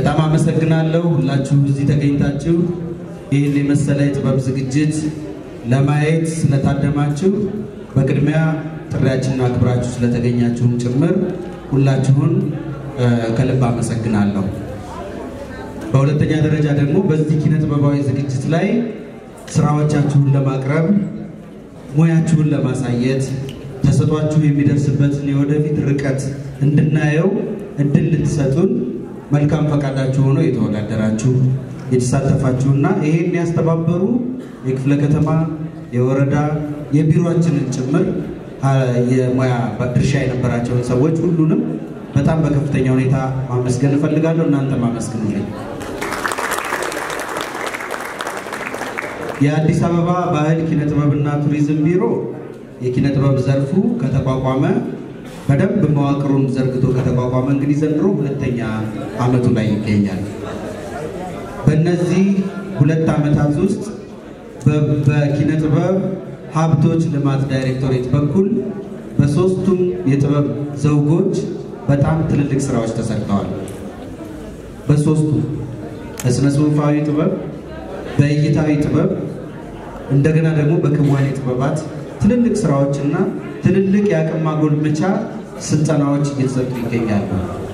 በጣም አመሰግናለሁ ሁላችሁ እዚህ ተገኝታችሁ ይህን የመሰለ የጥበብ ዝግጅት ለማየት ስለታደማችሁ በቅድሚያ ጥሪያችንን አክብራችሁ ስለተገኛችሁም ጭምር ሁላችሁን ከልብ አመሰግናለሁ። በሁለተኛ ደረጃ ደግሞ በዚህ ኪነ ጥበባዊ ዝግጅት ላይ ስራዎቻችሁን ለማቅረብ ሙያችሁን ለማሳየት ተሰጧችሁ የሚደርስበትን የወደፊት ርቀት እንድናየው እድል ልትሰጡን መልካም ፈቃዳችሁ ሆኖ የተወዳደራችሁ የተሳተፋችሁና ይሄን ያስተባበሩ የክፍለ ከተማ የወረዳ የቢሮችንን ጭምር የሙያ ድርሻ የነበራቸውን ሰዎች ሁሉንም በጣም በከፍተኛ ሁኔታ ማመስገን እፈልጋለሁ። እናንተ ማመስግኑልኝ። የአዲስ አበባ ባህል ኪነ ጥበብና ቱሪዝም ቢሮ የኪነ ጥበብ ዘርፉ ከተቋቋመ በደንብ መዋቅሩን ዘርግቶ ከተቋቋመ እንግዲህ ዘንድሮ ሁለተኛ ዓመቱ ላይ ይገኛል። በእነዚህ ሁለት ዓመታት ውስጥ በኪነ ጥበብ ሀብቶች ልማት ዳይሬክቶሬት በኩል በሶስቱም የጥበብ ዘውጎች በጣም ትልልቅ ስራዎች ተሰርተዋል። በሶስቱ በስነ ጽሁፋዊ ጥበብ፣ በእይታዊ ጥበብ እንደገና ደግሞ በክዋኔ ጥበባት ትልልቅ ስራዎችና ትልልቅ የአቅም ማጎልመቻ ስልጠናዎች እየተሰጡ ይገኛሉ።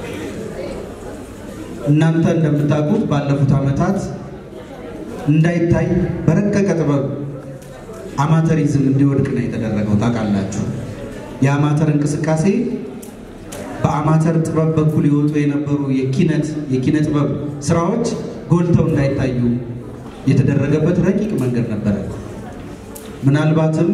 እናንተ እንደምታውቁት ባለፉት ዓመታት እንዳይታይ በረቀቀ ጥበብ አማተሪዝም እንዲወድቅ ነው የተደረገው። ታውቃላችሁ፣ የአማተር እንቅስቃሴ በአማተር ጥበብ በኩል የወጡ የነበሩ የኪነት የኪነ ጥበብ ስራዎች ጎልተው እንዳይታዩ የተደረገበት ረቂቅ መንገድ ነበረ። ምናልባትም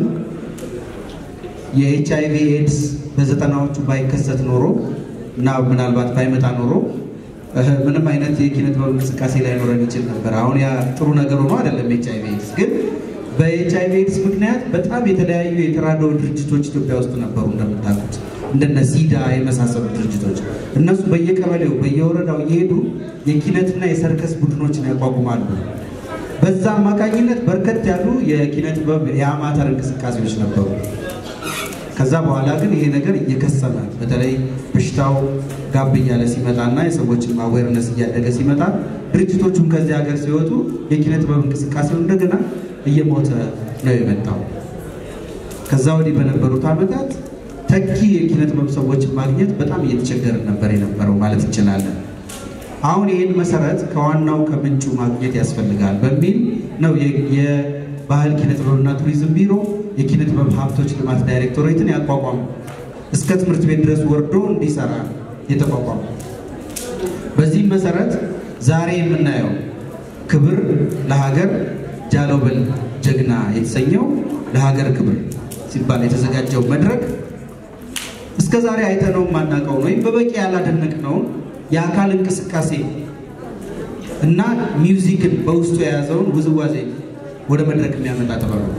የኤች አይቪ ኤድስ በዘጠናዎቹ ባይከሰት ኖሮ እና ምናልባት ባይመጣ ኖሮ ምንም አይነት የኪነ ጥበብ እንቅስቃሴ ላይኖረን ይችል ነበር። አሁን ያ ጥሩ ነገር ሆኖ አይደለም። ኤች አይቪ ኤድስ ግን በኤች አይቪ ኤድስ ምክንያት በጣም የተለያዩ የተራድኦ ድርጅቶች ኢትዮጵያ ውስጥ ነበሩ እንደምታውቁት እንደነ ሲዳ የመሳሰሉ ድርጅቶች እነሱ በየቀበሌው በየወረዳው እየሄዱ የኪነትና የሰርከስ ቡድኖችን ያቋቁማሉ። በዛ አማካኝነት በርከት ያሉ የኪነ ጥበብ የአማተር እንቅስቃሴዎች ነበሩ። ከዛ በኋላ ግን ይሄ ነገር እየከሰመ በተለይ በሽታው ጋብ እያለ ሲመጣና የሰዎችን አዌርነስ እያደገ ሲመጣ ድርጅቶቹም ከዚህ ሀገር ሲወጡ የኪነ ጥበብ እንቅስቃሴው እንደገና እየሞተ ነው የመጣው። ከዛ ወዲህ በነበሩት ዓመታት ተኪ የኪነ ጥበብ ሰዎችን ማግኘት በጣም እየተቸገርን ነበር የነበረው ማለት እንችላለን። አሁን ይህን መሰረት ከዋናው ከምንጩ ማግኘት ያስፈልጋል በሚል ነው የባህል ኪነ ጥበብና ቱሪዝም ቢሮ የኪነ ጥበብ ሀብቶች ልማት ዳይሬክቶሬትን ያቋቋሙ እስከ ትምህርት ቤት ድረስ ወርዶ እንዲሰራ የተቋቋሙ። በዚህም መሰረት ዛሬ የምናየው ክብር ለሀገር ጃሎበል ጀግና የተሰኘው ለሀገር ክብር ሲባል የተዘጋጀው መድረክ እስከ ዛሬ አይተነው የማናውቀውን ወይም በበቂ ያላደነቅነውን የአካል እንቅስቃሴ እና ሚውዚክን በውስጡ የያዘውን ውዝዋዜ ወደ መድረክ የሚያመጣ ጥበብ ነው።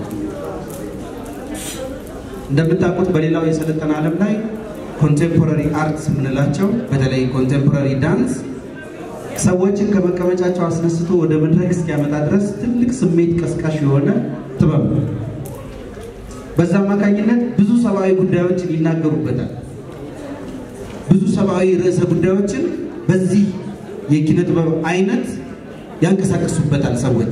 እንደምታውቁት በሌላው የሰለጠነ ዓለም ላይ ኮንቴምፖራሪ አርትስ የምንላቸው በተለይ ኮንቴምፖራሪ ዳንስ ሰዎችን ከመቀመጫቸው አስነስቶ ወደ መድረክ እስኪያመጣ ድረስ ትልቅ ስሜት ቀስቃሽ የሆነ ጥበብ ነው። በዛ አማካኝነት ብዙ ሰብአዊ ጉዳዮችን ይናገሩበታል። ብዙ ሰብአዊ ርዕሰ ጉዳዮችን በዚህ የኪነ ጥበብ አይነት ያንቀሳቀሱበታል ሰዎች።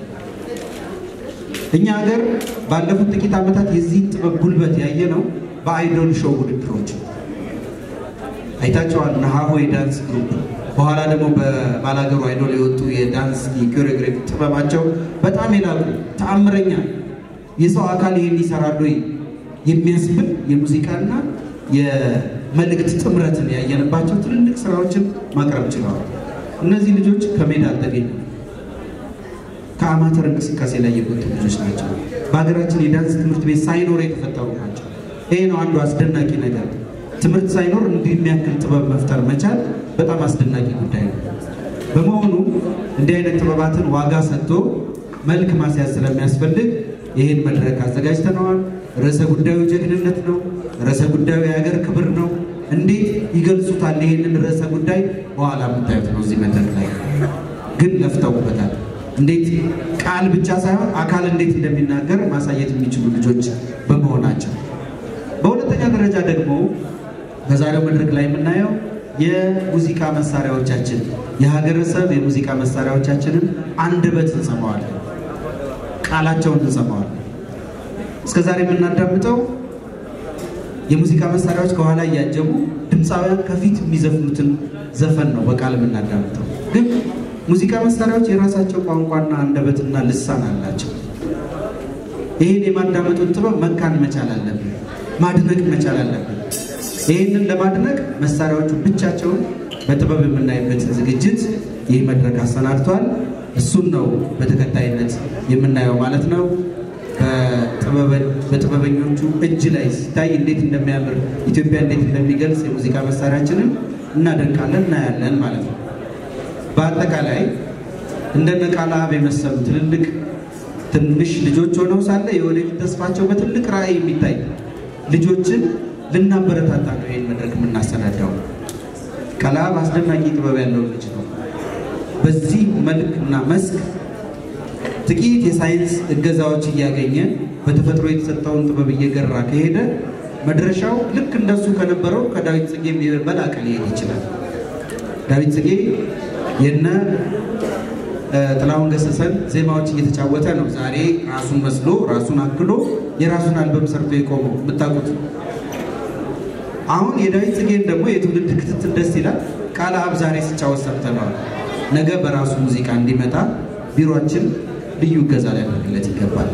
እኛ ሀገር ባለፉት ጥቂት ዓመታት የዚህን ጥበብ ጉልበት ያየ ነው በአይዶል ሾው ውድድሮች አይታቸዋል። ነሐሆ የዳንስ ግሩፕ በኋላ ደግሞ በባላገሩ አይዶል የወጡ የዳንስ የኮሪዮግራፊ ጥበባቸው በጣም የላቁ ተአምረኛ የሰው አካል ይህን ይሰራሉ የሚያስብል የሙዚቃና የመልእክት ጥምረትን ያየንባቸው ትልልቅ ስራዎችን ማቅረብ ችለዋል። እነዚህ ልጆች ከሜዳ አልተገኙ ከአማተር እንቅስቃሴ ላይ የወጡ ልጆች ናቸው። በሀገራችን የዳንስ ትምህርት ቤት ሳይኖር የተፈጠሩ ናቸው። ይሄ ነው አንዱ አስደናቂ ነገር። ትምህርት ሳይኖር እንዲህ የሚያክል ጥበብ መፍጠር መቻል በጣም አስደናቂ ጉዳይ ነው። በመሆኑ እንዲህ አይነት ጥበባትን ዋጋ ሰጥቶ መልክ ማስያዝ ስለሚያስፈልግ ይህን መድረክ አዘጋጅተነዋል። ርዕሰ ጉዳዩ ጀግንነት ነው። ርዕሰ ጉዳዩ የሀገር ክብር ነው። እንዴት ይገልጹታል? ይህንን ርዕሰ ጉዳይ በኋላ የምታዩት ነው። እዚህ መድረክ ላይ ግን ለፍተውበታል። እንዴት ቃል ብቻ ሳይሆን አካል እንዴት እንደሚናገር ማሳየት የሚችሉ ልጆች በመሆናቸው፣ በሁለተኛ ደረጃ ደግሞ በዛሬው መድረክ ላይ የምናየው የሙዚቃ መሳሪያዎቻችን የሀገረሰብ የሙዚቃ መሳሪያዎቻችንን አንደበት እንሰማዋለን፣ ቃላቸውን እንሰማዋለን። እስከዛሬ የምናዳምጠው የሙዚቃ መሳሪያዎች ከኋላ እያጀቡ ድምፃውያን ከፊት የሚዘፍኑትን ዘፈን ነው በቃል የምናዳምጠው። ግን ሙዚቃ መሳሪያዎች የራሳቸው ቋንቋና አንደበትና ልሳን አላቸው። ይህን የማዳመጡን ጥበብ መካን መቻል አለብን፣ ማድነቅ መቻል አለብን። ይህንን ለማድነቅ መሳሪያዎቹ ብቻቸውን በጥበብ የምናይበት ዝግጅት ይህ መድረክ አሰናድቷል። እሱን ነው በተከታይነት የምናየው ማለት ነው። በጥበበኞቹ እጅ ላይ ሲታይ እንዴት እንደሚያምር ኢትዮጵያ እንዴት እንደሚገልጽ የሙዚቃ መሳሪያችንን እናደንቃለን፣ እናያለን ማለት ነው። በአጠቃላይ እንደነ ቃልአብ የመሰሉ ትልልቅ ትንሽ ልጆች ሆነው ሳለ የወደፊት ተስፋቸው በትልቅ ራዕይ የሚታይ ልጆችን ልናበረታታ ነው ይህን መድረክ የምናሰናዳው። ቃልአብ አስደናቂ ጥበብ ያለው ልጅ ነው። በዚህ መልክ እና መስክ ጥቂት የሳይንስ እገዛዎች እያገኘ በተፈጥሮ የተሰጠውን ጥበብ እየገራ ከሄደ መድረሻው ልክ እንደሱ ከነበረው ከዳዊት ጽጌ በላቀ ሊሄድ ይችላል። ዳዊት ጽጌ የነ ጥላሁን ገሰሰን ዜማዎች እየተጫወተ ነው ዛሬ ራሱን መስሎ ራሱን አክሎ የራሱን አልበም ሰርቶ የቆመው የምታውቁት። አሁን የዳዊት ጽጌን ደግሞ የትውልድ ክትትል ደስ ይላል። ቃልአብ ዛሬ ሲጫወት ሰምተነዋል። ነገ በራሱ ሙዚቃ እንዲመጣ ቢሮችን ልዩ እገዛ ሊያደርግለት ይገባል።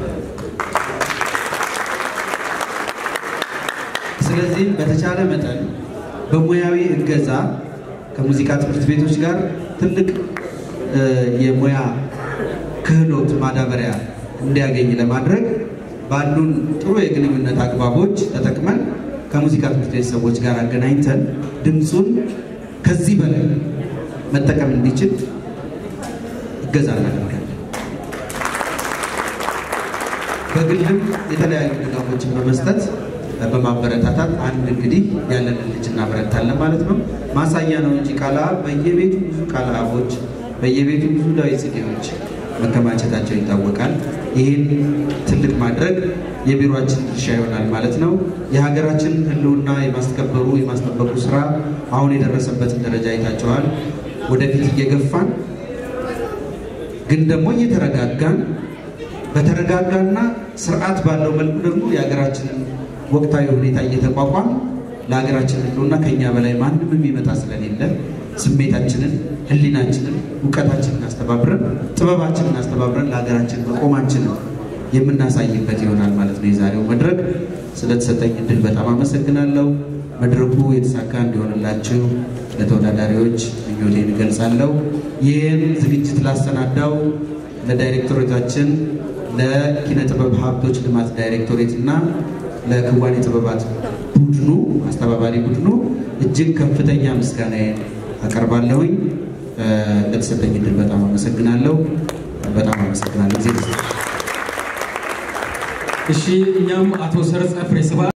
ስለዚህም በተቻለ መጠን በሙያዊ እገዛ ከሙዚቃ ትምህርት ቤቶች ጋር ትልቅ የሙያ ክህሎት ማዳበሪያ እንዲያገኝ ለማድረግ ባሉን ጥሩ የግንኙነት አግባቦች ተጠቅመን ከሙዚቃ ትምህርት ቤት ሰዎች ጋር አገናኝተን ድምፁን ከዚህ በላይ መጠቀም እንዲችል እገዛ እናደርጋለን። በግልም የተለያዩ ድጋፎችን በመስጠት በማበረታታት አንድ እንግዲህ ያለንን ልጅ እናበረታለን ማለት ነው። ማሳያ ነው እንጂ ቃልአብ በየቤቱ ብዙ ቃልአቦች በየቤቱ ብዙ ዳዊት ጽጌዎች መከማቸታቸው ይታወቃል። ይህን ትልቅ ማድረግ የቢሮችን ድርሻ ይሆናል ማለት ነው። የሀገራችን ሕልውና የማስከበሩ የማስጠበቁ ስራ አሁን የደረሰበትን ደረጃ አይታቸዋል። ወደፊት እየገፋን ግን ደግሞ እየተረጋጋን በተረጋጋና ስርዓት ባለው መልኩ ደግሞ የሀገራችንን ወቅታዊ ሁኔታ እየተቋቋም ለሀገራችን ሕልውና ከኛ በላይ ማንም የሚመጣ ስለሌለ ስሜታችንን፣ ህሊናችንን፣ እውቀታችንን አስተባብረን ጥበባችንን አስተባብረን ለሀገራችን መቆማችንን የምናሳይበት ይሆናል ማለት ነው። የዛሬው መድረክ ስለተሰጠኝ እድል በጣም አመሰግናለሁ። መድረኩ የተሳካ እንዲሆንላችሁ ለተወዳዳሪዎች ምኞቴን እገልጻለሁ። ይህን ዝግጅት ላሰናዳው ለዳይሬክቶሬታችን ለኪነ ጥበብ ሀብቶች ልማት ዳይሬክቶሬት እና ለክዋኔ ጥበባት ቡድኑ አስተባባሪ ቡድኑ እጅግ ከፍተኛ ምስጋናዬን አቀርባለሁኝ። ለተሰጠኝ እድል በጣም አመሰግናለሁ። በጣም አመሰግናለሁ። ጊዜ እሺ፣ እኛም አቶ ሰርጸ ፍሬ ስብሐት